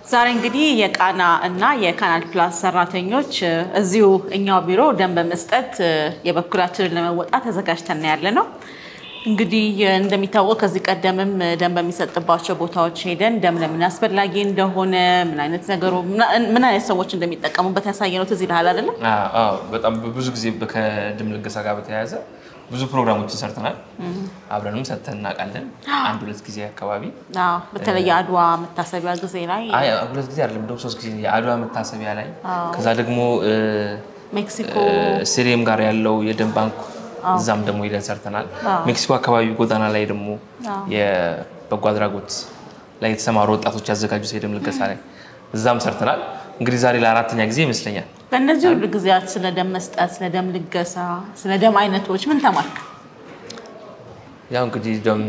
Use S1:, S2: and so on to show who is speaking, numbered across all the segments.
S1: ዛሬ እንግዲህ የቃና እና የካናል ፕላስ ሰራተኞች እዚሁ እኛው ቢሮ ደም በመስጠት የበኩላችንን ለመወጣት ተዘጋጅተን ያለ ነው። እንግዲህ እንደሚታወቅ ከዚህ ቀደምም ደም በሚሰጥባቸው ቦታዎች ሄደን ደም ለምን አስፈላጊ እንደሆነ ምን አይነት ነገሩ ምን አይነት ሰዎች እንደሚጠቀሙበት ያሳየ ነው። ትዝ ይልሃል አይደለም?
S2: አዎ፣ በጣም ብዙ ጊዜ ከደም ልገሳ ጋር በተያያዘ ብዙ ፕሮግራሞችን ሰርተናል። አብረንም ሰጥተን እናውቃለን። አንድ ሁለት ጊዜ አካባቢ
S1: አዎ፣ በተለይ የአድዋ መታሰቢያ ጊዜ ላይ
S2: አይ ሁለት ጊዜ አይደለም እንደውም ሶስት ጊዜ የአድዋ መታሰቢያ ላይ ከዛ ደግሞ
S1: ሜክሲኮ
S2: ስቴዲየም ጋር ያለው የደም ባንክ እዛም ደግሞ ሄደን ሰርተናል። ሜክሲኮ አካባቢ ጎዳና ላይ ደግሞ የበጎ አድራጎት ላይ የተሰማሩ ወጣቶች ያዘጋጁት የደም ልገሳ ላይ እዛም ሰርተናል። እንግዲህ ዛሬ ለአራተኛ ጊዜ ይመስለኛል።
S1: በእነዚህ ሁሉ ጊዜያት ስለ ደም መስጠት፣ ስለ ደም ልገሳ፣ ስለ ደም አይነቶች ምን ተማርክ?
S2: ያው እንግዲህ ደም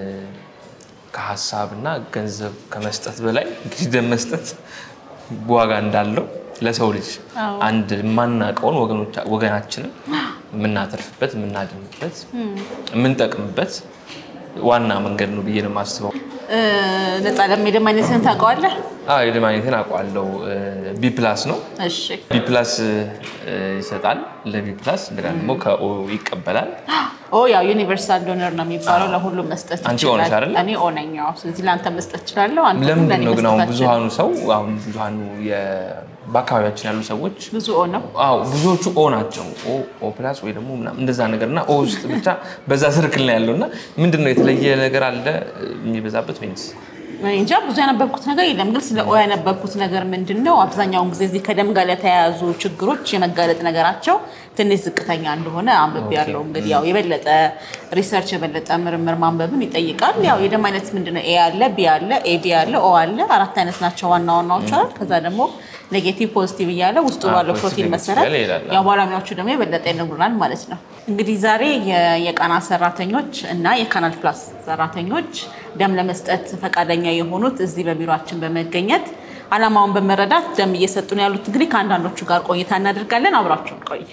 S2: ከሀሳብ እና ገንዘብ ከመስጠት በላይ እንግዲህ ደም መስጠት ዋጋ እንዳለው ለሰው ልጅ አንድ የማናውቀውን ወገናችንን የምናተርፍበት፣ የምናድንበት፣ የምንጠቅምበት ዋና መንገድ ነው ብዬ ነው የማስበው።
S1: ነፃ ደም የደም አይነትህን ታውቀዋለህ?
S2: አዎ የደም አይነትን አውቀዋለሁ። ቢ ፕላስ ነው።
S1: እሺ
S2: ቢ ፕላስ ይሰጣል ለቢ ፕላስ እንደገና ደግሞ ከኦ ይቀበላል።
S1: ኦ ያው ዩኒቨርሳል ዶነር ነው የሚባለው ለሁሉም መስጠት
S2: አንቺ
S1: ይችላል።
S2: ሆነሽ አይደለ?
S1: እኔ ኦነኝ። አዎ ስለዚህ ለአንተ መስጠት እችላለሁ። አንተ ግን
S2: ለምንድን
S1: ለእኔ
S2: ነው ግን አሁን
S1: መስጠት
S2: ብዙሃኑ ሰው አሁን ብዙሃኑ የ- በአካባቢያችን ያሉ ሰዎች
S1: አትችልም። ብዙ ኦ ነው።
S2: አዎ ብዙዎቹ ኦ ናቸው። ኦ ኦ ፕላስ ወይ ደግሞ ምናምን እንደዛ ነገር እና ኦ ውስጥ ብቻ በዛ ስርክል ነው ያለው እና ምንድን ነው የተለየ ነገር አለ የሚበዛበት ወይንስ
S1: እኔ እንጃ ብዙ ያነበብኩት ነገር የለም። ግን ስለ ኦ ያነበብኩት ነገር ምንድን ነው አብዛኛውን ጊዜ እዚህ ከደም ጋር ለተያያዙ ችግሮች የመጋለጥ ነገራቸው ትንሽ ዝቅተኛ እንደሆነ አንብቤ ያለው እንግዲህ ያው የበለጠ ሪሰርች የበለጠ ምርምር ማንበብን ይጠይቃል። ያው የደም አይነት ምንድን ነው? ኤ አለ፣ ቢ አለ፣ ኤቢ አለ፣ ኦ አለ። አራት አይነት ናቸው ዋና ዋናዎች አይደል? ከዛ ደግሞ ኔጌቲቭ ፖዚቲቭ እያለ ውስጡ
S2: አዎ፣
S1: ባለው
S2: ፖዚቲቭ
S1: ፕሮቲን
S2: ኔጌቲቭ
S1: መሰረት
S2: እያለ ይሄዳል።
S1: ያው ባለሙያዎቹ ደግሞ የበለጠ ይነግሩናል ማለት ነው። እንግዲህ ዛሬ የ- የቃና ሰራተኞች እና የካናል ፕላስ ሰራተኞች ደም ለመስጠት ፈቃደኛ የሆኑት እዚህ በቢሮችን በመገኘት ዓላማውን በመረዳት ደም እየሰጡ ነው ያሉት። እንግዲህ ከአንዳንዶቹ ጋር ቆይታ እናደርጋለን። አብራችሁን ቆዩ።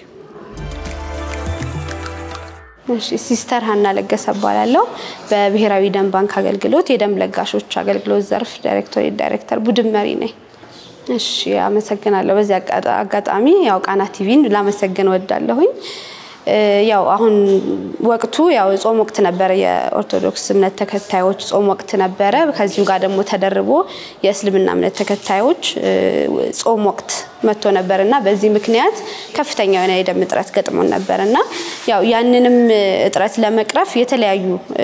S3: እሺ ሲስተር ሀና ለገሰ እባላለሁ። በብሔራዊ ደም ባንክ አገልግሎት የደም ለጋሾች አገልግሎት ዘርፍ ዳይሬክቶሬት ዳይሬክተር ቡድን መሪ ነኝ። እሺ አመሰግናለሁ። በዚህ አጋጣ- አጋጣሚ ያው ቃና ቲቪን ላመሰግን ወዳለሁኝ። ያው አሁን ወቅቱ ያው ጾም ወቅት ነበረ። የኦርቶዶክስ እምነት ተከታዮች ጾም ወቅት ነበረ። ከዚሁ ጋር ደግሞ ተደርቦ የእስልምና እምነት ተከታዮች እ፣ ጾም ወቅት መጥቶ ነበር እና በዚህ ምክንያት ከፍተኛ የሆነ የደም እጥረት ገጥሞን ነበር እና ያው ያንንም እጥረት ለመቅረፍ የተለያዩ እ፣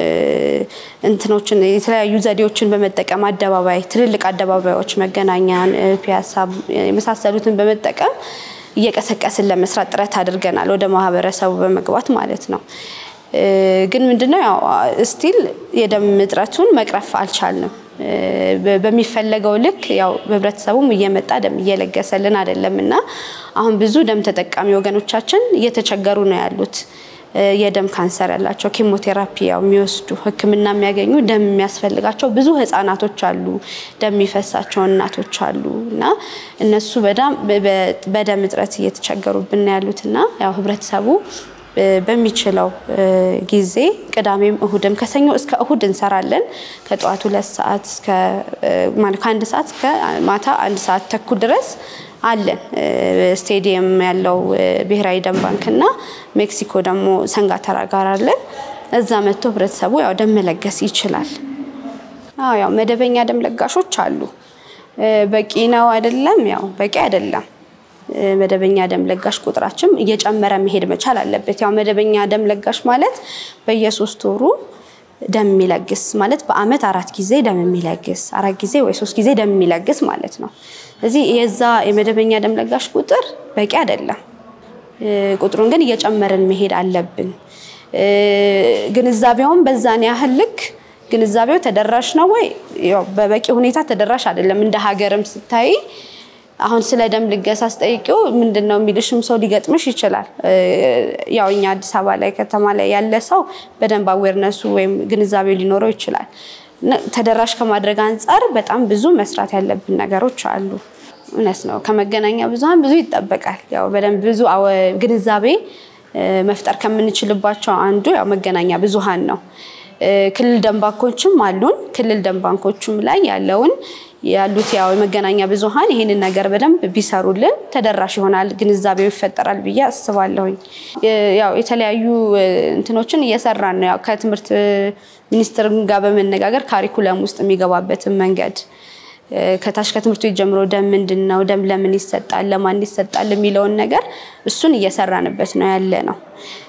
S3: እንትኖችን የተለያዩ ዘዴዎችን በመጠቀም አደባባይ ትልልቅ አደባባዮች መገናኛን፣ እ፣ ፒያሳ የመሳሰሉትን በመጠቀም እየቀሰቀስን ለመስራት ጥረት አድርገናል፣ ወደ ማህበረሰቡ በመግባት ማለት ነው። እ፣ ግን ምንድነው ያው ስቲል የደም እጥረቱን መቅረፍ አልቻልንም። እ፣ በ- በሚፈለገው ልክ ያው ህብረተሰቡም እየመጣ ደም እየለገሰልን አይደለም እና አሁን ብዙ ደም ተጠቃሚ ወገኖቻችን እየተቸገሩ ነው ያሉት። እ፣ የደም ካንሰር ያላቸው ኬሞቴራፒ ያው የሚወስዱ ሕክምና የሚያገኙ ደም የሚያስፈልጋቸው ብዙ ህጻናቶች አሉ፣ ደም የሚፈሳቸው እናቶች አሉ እና እነሱ በጣም በ- በ- በደም እጥረት እየተቸገሩብን ነው ያሉት እና ያው ህብረተሰቡ እ፣ በሚችለው እ፣ ጊዜ ቅዳሜም እሁድም ከሰኞ እስከ እሁድ እንሰራለን። ከጠዋቱ ሁለት ሰዓት እስከ እ፣ ማለት ከአንድ ሰዓት እስከ ማታ አንድ ሰዓት ተኩል ድረስ አለን። እ፣ ስቴዲየም ያለው እ፣ ብሔራዊ ደም ባንክ እና ሜክሲኮ ደግሞ ሰንጋተራ ጋር አለን። እዛ መጥቶ ህብረተሰቡ ያው ደም መለገስ ይችላል። አዎ ያው መደበኛ ደም ለጋሾች አሉ። እ፣ በቂ ነው አይደለም? ያው በቂ አይደለም። እ፣ መደበኛ ደም ለጋሽ ቁጥራችን እየጨመረ መሄድ መቻል አለበት። ያው መደበኛ ደም ለጋሽ ማለት በየሶስት ወሩ ደም የሚለግስ ማለት በአመት አራት ጊዜ ደም የሚለግስ አራት ጊዜ ወይ ሶስት ጊዜ ደም የሚለግስ ማለት ነው። እዚህ የዛ የመደበኛ ደም ለጋሽ ቁጥር በቂ አይደለም። እ፣ ቁጥሩን ግን እየጨመርን መሄድ አለብን። እ፣ ግንዛቤውን በዛን ያህል ልክ ግንዛቤው ተደራሽ ነው ወይ? ያው በበቂ ሁኔታ ተደራሽ አይደለም። እንደ ሀገርም ስታይ አሁን ስለ ደም ልገሳ ስጠይቂው ምንድን ነው የሚልሽም ሰው ሊገጥምሽ ይችላል። እ፣ ያው እኛ አዲስ አበባ ላይ ከተማ ላይ ያለ ሰው በደንብ አዌርነሱ ወይም ግንዛቤው ሊኖረው ይችላል። ነ- ተደራሽ ከማድረግ አንጻር በጣም ብዙ መስራት ያለብን ነገሮች አሉ። እውነት ነው። ከመገናኛ ብዙኃን ብዙ ይጠበቃል። ያው በደንብ ብዙ አወ- ግንዛቤ እ፣ መፍጠር ከምንችልባቸው አንዱ ያው መገናኛ ብዙኃን ነው። እ፣ ክልል ደም ባንኮችም አሉን። ክልል ደም ባንኮችም ላይ ያለውን ያሉት ያው የመገናኛ ብዙኃን ይህንን ነገር በደንብ ቢሰሩልን ተደራሽ ይሆናል፣ ግንዛቤው ይፈጠራል ብዬ አስባለሁኝ። ያው የተለያዩ እንትኖችን እየሰራን ነው። ያው ከትምህርት ሚኒስቴር ጋር በመነጋገር ካሪኩለም ውስጥ የሚገባበትን መንገድ ከታች ከትምህርት ቤት ጀምሮ ደም ምንድን ነው፣ ደም ለምን ይሰጣል፣ ለማን ይሰጣል የሚለውን ነገር እሱን እየሰራንበት ነው ያለ ነው።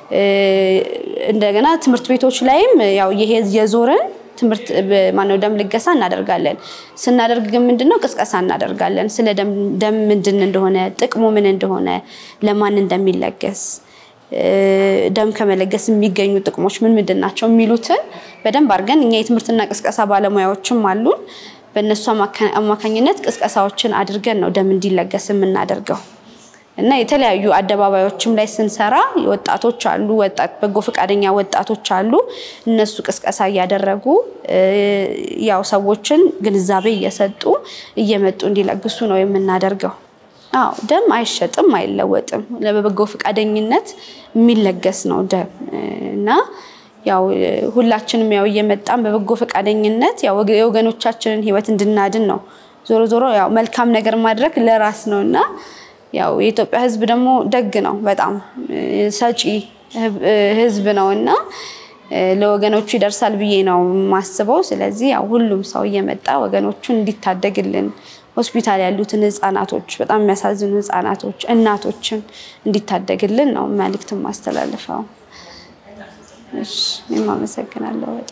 S3: እንደገና ትምህርት ቤቶች ላይም ያው ይሄ የዞርን ትምህርት ማነው ደም ልገሳ እናደርጋለን። ስናደርግ ግን ምንድነው ቅስቀሳ እናደርጋለን። ስለ ደም ምንድን እንደሆነ፣ ጥቅሙ ምን እንደሆነ፣ ለማን እንደሚለገስ ደም ከመለገስ የሚገኙ ጥቅሞች ምን ምንድን ናቸው የሚሉትን በደንብ አድርገን እኛ የትምህርትና ቅስቀሳ ባለሙያዎችም አሉን። በእነሱ አማካኝነት ቅስቀሳዎችን አድርገን ነው ደም እንዲለገስ የምናደርገው እና የተለያዩ አደባባዮችም ላይ ስንሰራ ወጣቶች አሉ፣ ወጣት በጎ ፈቃደኛ ወጣቶች አሉ። እነሱ ቅስቀሳ እያደረጉ ያው ሰዎችን ግንዛቤ እየሰጡ እየመጡ እንዲለግሱ ነው የምናደርገው። አዎ ደም አይሸጥም፣ አይለወጥም። በበጎ ፈቃደኝነት የሚለገስ ነው ደም እና ያው ሁላችንም ያው እየመጣን በበጎ ፈቃደኝነት ያው የወገኖቻችንን ሕይወት እንድናድን ነው። ዞሮ ዞሮ ያው መልካም ነገር ማድረግ ለራስ ነው እና ያው የኢትዮጵያ ሕዝብ ደግሞ ደግ ነው፣ በጣም ሰጪ ሕዝብ ነው እና ለወገኖቹ ይደርሳል ብዬ ነው የማስበው። ስለዚህ ያው ሁሉም ሰው እየመጣ ወገኖቹን እንዲታደግልን ሆስፒታል ያሉትን ህጻናቶች፣ በጣም የሚያሳዝኑ ህጻናቶች፣ እናቶችን እንዲታደግልን ነው መልዕክት ማስተላልፈው። እኔም አመሰግናለሁ በጣም።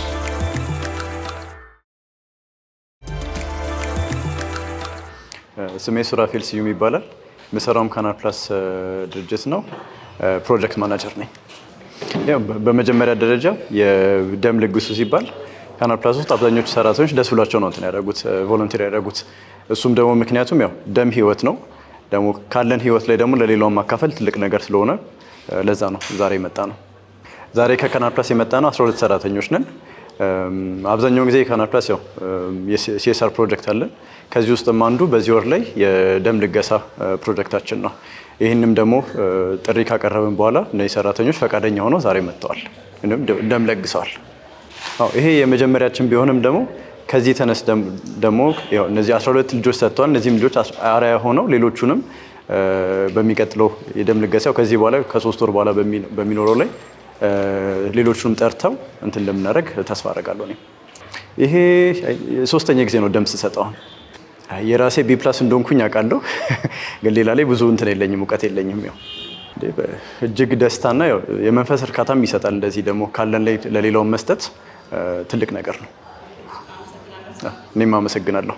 S4: ስሜ ሱራፌል ስዩም ይባላል። የምሰራውም ካናል ፕላስ ድርጅት ነው። ፕሮጀክት ማናጀር ነኝ። ያው በመጀመሪያ ደረጃ የደም ልግሱ ሲባል ካናል ፕላስ ውስጥ አብዛኞቹ ሰራተኞች ደስ ብሏቸው ነው እንትን ያደረጉት ቮለንቲር ያደረጉት። እሱም ደግሞ ምክንያቱም ያው ደም ህይወት ነው። ደግሞ ካለን ህይወት ላይ ደግሞ ለሌላውን ማካፈል ትልቅ ነገር ስለሆነ ለዛ ነው ዛሬ የመጣ ነው። ዛሬ ከካናል ፕላስ የመጣ ነው 12 ሰራተኞች ነን። አብዛኛውን ጊዜ የካናል ፕላስ ያው የሲኤስአር ፕሮጀክት አለን። ከዚህ ውስጥም አንዱ በዚህ ወር ላይ የደም ልገሳ ፕሮጀክታችን ነው። ይህንም ደግሞ ጥሪ ካቀረብን በኋላ እነዚህ ሰራተኞች ፈቃደኛ ሆነው ዛሬ መጥተዋል፣ ደም ለግሰዋል። ይሄ የመጀመሪያችን ቢሆንም ደግሞ ከዚህ ተነስ ደግሞ እነዚህ 12 ልጆች ሰጥተዋል። እነዚህም ልጆች አርአያ ሆነው ሌሎቹንም በሚቀጥለው የደም ልገሳው ከዚህ በኋላ ከሶስት ወር በኋላ በሚኖረው ላይ ሌሎቹንም ጠርተው እንትን እንደምናደርግ ተስፋ አደርጋለሁ። እኔም ይሄ ሶስተኛ ጊዜ ነው ደም ስሰጠው። የራሴ ቢ ፕላስ እንደሆንኩኝ አውቃለሁ፣ ግን ሌላ ላይ ብዙ እንትን የለኝም፣ እውቀት የለኝም። ያው እጅግ ደስታና የመንፈስ እርካታም ይሰጣል። እንደዚህ ደግሞ ካለን ላይ ለሌላውን መስጠት ትልቅ ነገር ነው። እኔም አመሰግናለሁ።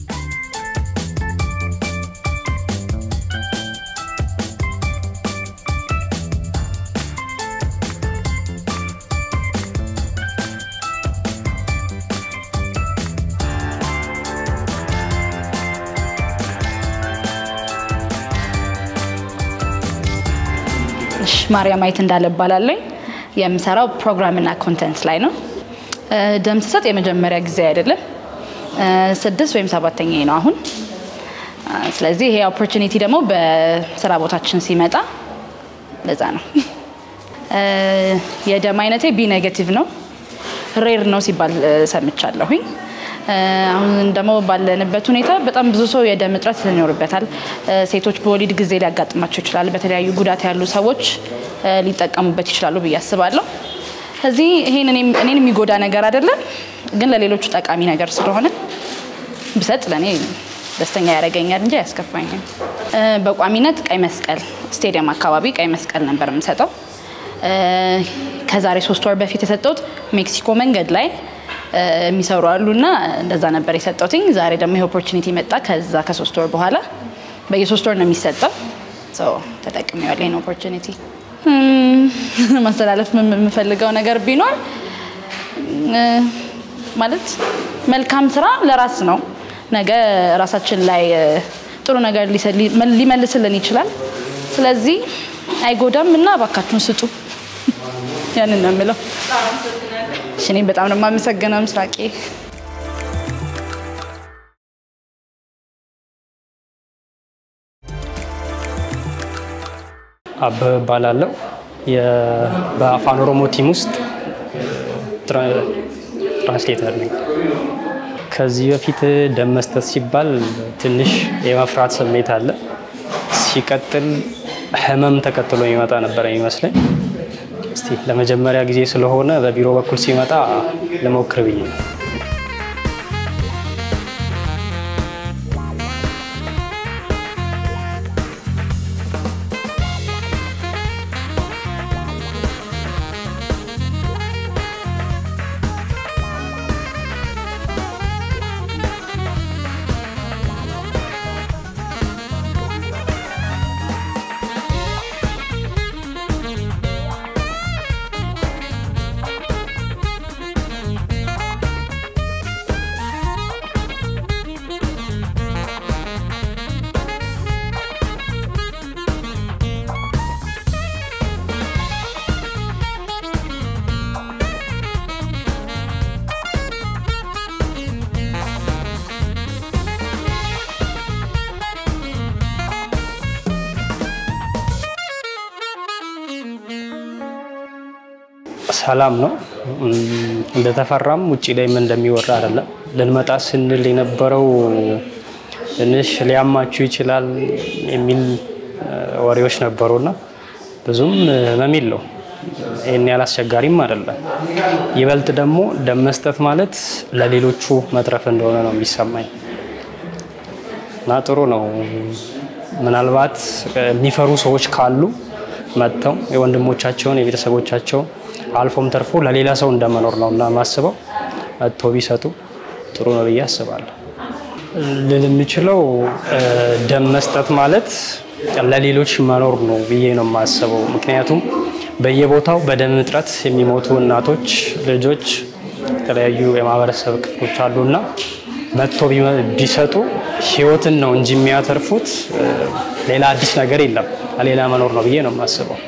S5: ማርያም ማየት እንዳለ እባላለሁ። የምሰራው ፕሮግራምና ኮንተንት ላይ ነው። ደም ስሰጥ የመጀመሪያ ጊዜ አይደለም፣ ስድስት ወይም ሰባተኛ ነው አሁን። ስለዚህ ይሄ ኦፖርቹኒቲ ደግሞ በስራ ቦታችን ሲመጣ ለዛ ነው። የደም አይነቴ ቢ ኔጌቲቭ ነው። ሬር ነው ሲባል ሰምቻለሁኝ። አሁን ደግሞ ባለንበት ሁኔታ በጣም ብዙ ሰው የደም እጥረት ይኖርበታል። ሴቶች በወሊድ ጊዜ ሊያጋጥማቸው ይችላል። በተለያዩ ጉዳት ያሉ ሰዎች ሊጠቀሙበት ይችላሉ ብዬ አስባለሁ። ከዚህ ይሄን እኔን የሚጎዳ ነገር አይደለም፣ ግን ለሌሎቹ ጠቃሚ ነገር ስለሆነ ብሰጥ ለእኔ ደስተኛ ያደርገኛል እንጂ አያስከፋኝም። በቋሚነት ቀይ መስቀል ስቴዲየም አካባቢ ቀይ መስቀል ነበር የምሰጠው። ከዛሬ ሶስት ወር በፊት የሰጠሁት ሜክሲኮ መንገድ ላይ የሚሰሩ አሉ እና እንደዛ ነበር የሰጠሁትኝ። ዛሬ ደግሞ ይሄ ኦፖርቹኒቲ መጣ። ከዛ ከሶስት ወር በኋላ በየሶስት ወር ነው የሚሰጠው። ተጠቅሜዋለሁ ይሄን ኦፖርቹኒቲ። ማስተላለፍ የምፈልገው ነገር ቢኖር ማለት መልካም ስራ ለራስ ነው። ነገ ራሳችን ላይ ጥሩ ነገር ሊመልስልን ይችላል። ስለዚህ አይጎዳም እና እባካችሁን ስጡ። ያንን ነው የምለው። እኔም በጣም ነው የማመሰግነው ምስራቄ።
S6: አበበ እባላለሁ። በአፋን ኦሮሞ ቲም ውስጥ ትራንስሌተር ነኝ። ከዚህ በፊት ደም መስጠት ሲባል ትንሽ የመፍራት ስሜት አለ። ሲቀጥል ህመም ተከትሎ የሚመጣ ነበረ የሚመስለኝ። እስቲ ለመጀመሪያ ጊዜ ስለሆነ በቢሮ በኩል ሲመጣ ልሞክር ብዬ ነው። ሰላም ነው። እንደተፈራም ውጭ ላይም እንደሚወራ አይደለም። ልንመጣ ስንል የነበረው ትንሽ ሊያማችሁ ይችላል የሚል ወሬዎች ነበሩና ብዙም ህመም የለው ይህን ያህል አስቸጋሪም አይደለም። ይበልጥ ደግሞ ደም መስጠት ማለት ለሌሎቹ መትረፍ እንደሆነ ነው የሚሰማኝ እና ጥሩ ነው። ምናልባት የሚፈሩ ሰዎች ካሉ መጥተው የወንድሞቻቸውን የቤተሰቦቻቸውን አልፎም ተርፎ ለሌላ ሰው እንደመኖር ነው እና ማስበው መጥቶ ቢሰጡ ጥሩ ነው ብዬ አስባለሁ። ልል የምችለው ደም መስጠት ማለት ለሌሎች መኖር ነው ብዬ ነው የማስበው። ምክንያቱም በየቦታው በደም እጥረት የሚሞቱ እናቶች፣ ልጆች፣ የተለያዩ የማህበረሰብ ክፍሎች አሉና መጥቶ ቢሰጡ ህይወትን ነው እንጂ የሚያተርፉት ሌላ አዲስ ነገር የለም። ሌላ መኖር ነው ብዬ ነው የማስበው።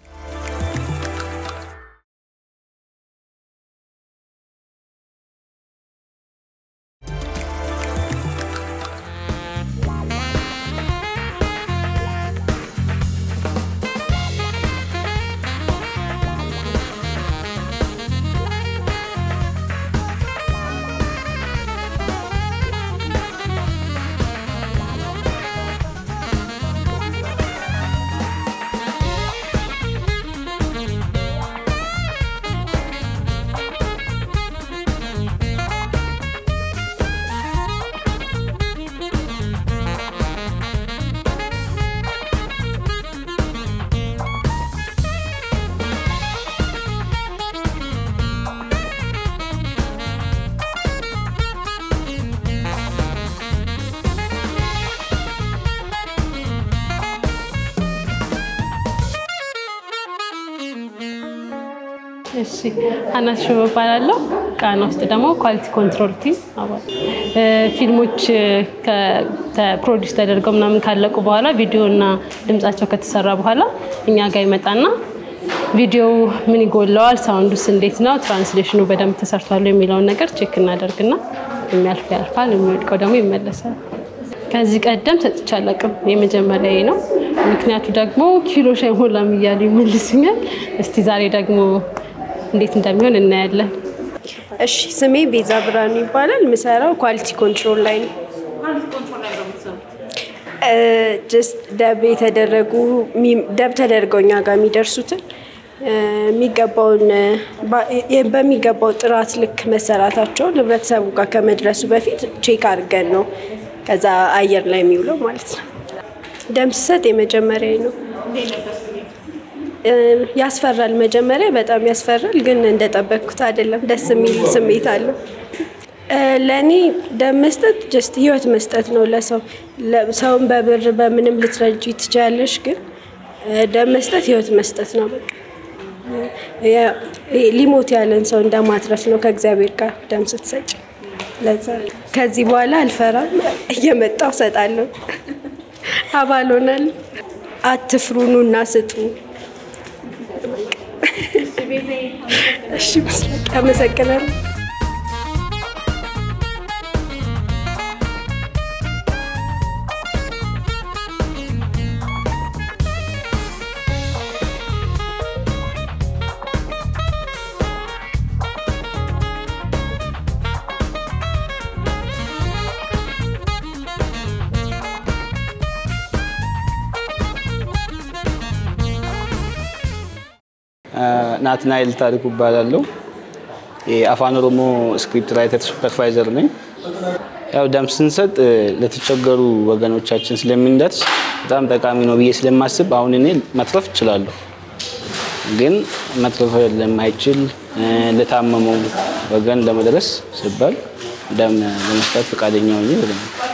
S7: እሺ አናት ሽቦ እባላለሁ። ቃና ውስጥ ደግሞ ኳሊቲ ኮንትሮል ቲም አባል። ፊልሞች ፕሮዲስ ተደርገው ምናምን ካለቁ በኋላ ቪዲዮ እና ድምጻቸው ከተሰራ በኋላ እኛ ጋር ይመጣና ቪዲዮው ምን ይጎለዋል፣ ሳውንዱስ እንዴት ነው፣ ትራንስሌሽኑ በደንብ ተሰርቷል የሚለውን ነገር ቼክ እናደርግና የሚያልፍ ያልፋል፣ የሚወድቀው ደግሞ ይመለሳል። ከዚህ ቀደም ሰጥቼ አላውቅም፣ የመጀመሪያዬ ነው። ምክንያቱ ደግሞ ኪሎሽ አይሞላም እያሉ ይመልሱኛል። እስቲ ዛሬ ደግሞ እንዴት እንደሚሆን እናያለን።
S3: እሺ ስሜ ቤዛ ብርሃኑ ይባላል። የምሰራው ኳሊቲ ኮንትሮል ላይ ነው። ጀስት ደብ የተደረጉ ደብ ተደርገው እኛ ጋር የሚደርሱትን የሚገባውን በሚገባው ጥራት ልክ መሰራታቸውን ህብረተሰቡ ጋር ከመድረሱ በፊት ቼክ አድርገን ነው ከዛ አየር ላይ የሚውለው ማለት ነው። ደም ስሰጥ የመጀመሪያ ነው። ያስፈራል። መጀመሪያ በጣም ያስፈራል፣ ግን እንደጠበቅኩት አይደለም። ደስ የሚል ስሜት አለው። ለእኔ ደም መስጠት ጀስት ህይወት መስጠት ነው ለሰው። ሰውን በብር በምንም ልትረጂ ትችያለሽ፣ ግን ደም መስጠት ህይወት መስጠት ነው። በቃ ሊሞት ያለን ሰው እንደማትረፍ ነው ከእግዚአብሔር ጋር ደም ስትሰጭ። ለዛ ከዚህ በኋላ አልፈራም፣ እየመጣው እሰጣለሁ። አባል ሆናለሁ። አትፍሩ፣ ኑና ስጡ። እሺ፣ አመሰግናለሁ።
S8: ናትናኤል ታሪኩ እባላለሁ። የአፋን ኦሮሞ ስክሪፕት ራይተር ሱፐርቫይዘር ነኝ። ያው ደም ስንሰጥ ለተቸገሩ ወገኖቻችን ስለምንደርስ በጣም ጠቃሚ ነው ብዬ ስለማስብ አሁን እኔ መትረፍ እችላለሁ፣ ግን መትረፍ ለማይችል ለታመመው ወገን ለመድረስ ሲባል ደም ለመስጠት ፈቃደኛ ሆኜ ወደ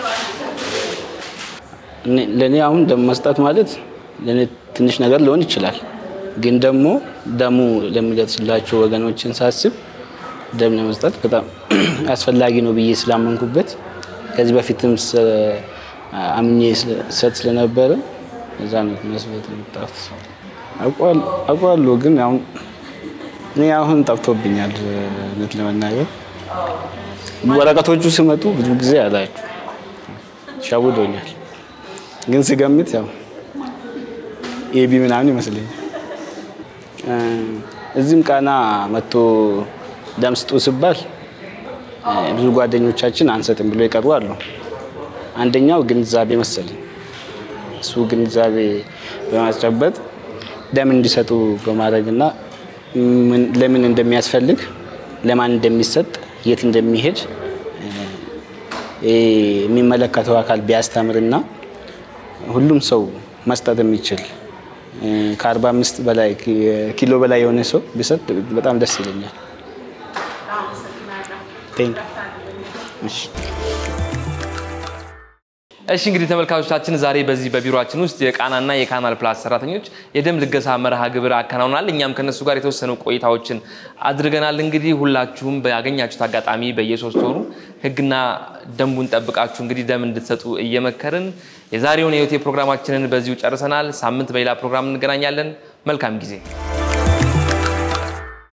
S8: ለእኔ አሁን ደም መስጠት ማለት ለእኔ ትንሽ ነገር ሊሆን ይችላል፣ ግን ደግሞ ደሙ ለሚደርስላቸው ወገኖችን ሳስብ ደም ለመስጠት በጣም አስፈላጊ ነው ብዬ ስላመንኩበት ከዚህ በፊትም አምኜ ሰጥ ስለነበረ እዛ ነው መስበት የመጣሁት። አውቀዋለሁ፣ ግን አሁን እኔ አሁን ጠፍቶብኛል እውነት ለመናገር ወረቀቶቹ ሲመጡ ብዙ ጊዜ አላችሁ ሸውዶኛል፣ ግን ስገምት ያው ኤቢ ምናምን ይመስለኛል። እዚህም ቃና መጥቶ ደም ስጡ ሲባል ብዙ ጓደኞቻችን አንሰጥም ብሎ የቀሩ አሉ። አንደኛው ግንዛቤ መሰለኝ እሱ ግንዛቤ በማስጨበጥ ደም እንዲሰጡ በማድረግና ለምን እንደሚያስፈልግ ለማን እንደሚሰጥ የት እንደሚሄድ የሚመለከተው አካል ቢያስተምርና ሁሉም ሰው መስጠት የሚችል ከአርባ አምስት በላይ ኪሎ በላይ የሆነ ሰው ቢሰጥ በጣም ደስ ይለኛል።
S2: እሺ እንግዲህ ተመልካቾቻችን ዛሬ በዚህ በቢሮችን ውስጥ የቃናና የካናል ፕላስ ሰራተኞች የደም ልገሳ መርሃ ግብር አከናውናል። እኛም ከነሱ ጋር የተወሰኑ ቆይታዎችን አድርገናል። እንግዲህ ሁላችሁም ባገኛችሁት አጋጣሚ በየሶስት ወሩ ሕግና ደንቡን ጠብቃችሁ እንግዲህ ደም እንድትሰጡ እየመከርን የዛሬውን የህይወቴ ፕሮግራማችንን በዚሁ ጨርሰናል። ሳምንት በሌላ ፕሮግራም እንገናኛለን። መልካም ጊዜ